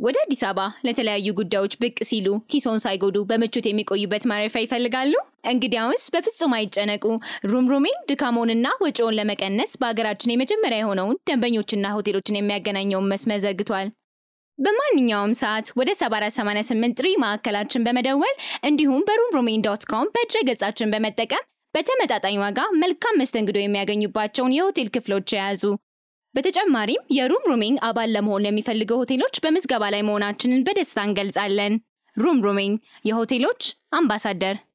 ወደ አዲስ አበባ ለተለያዩ ጉዳዮች ብቅ ሲሉ ኪሶን ሳይጎዱ በምቾት የሚቆዩበት ማረፊያ ይፈልጋሉ? እንግዲያውስ በፍጹም አይጨነቁ። ሩምሩሜን ድካሞንና ወጪውን ለመቀነስ በሀገራችን የመጀመሪያ የሆነውን ደንበኞችና ሆቴሎችን የሚያገናኘውን መስመር ዘርግቷል። በማንኛውም ሰዓት ወደ 7488 ጥሪ ማዕከላችን በመደወል እንዲሁም በሩምሩሜን ዶት ኮም በድረ ገጻችን በመጠቀም በተመጣጣኝ ዋጋ መልካም መስተንግዶ የሚያገኙባቸውን የሆቴል ክፍሎች የያዙ። በተጨማሪም የሩም ሩሚንግ አባል ለመሆን ለሚፈልገው ሆቴሎች በምዝገባ ላይ መሆናችንን በደስታ እንገልጻለን። ሩም ሩሚንግ የሆቴሎች አምባሳደር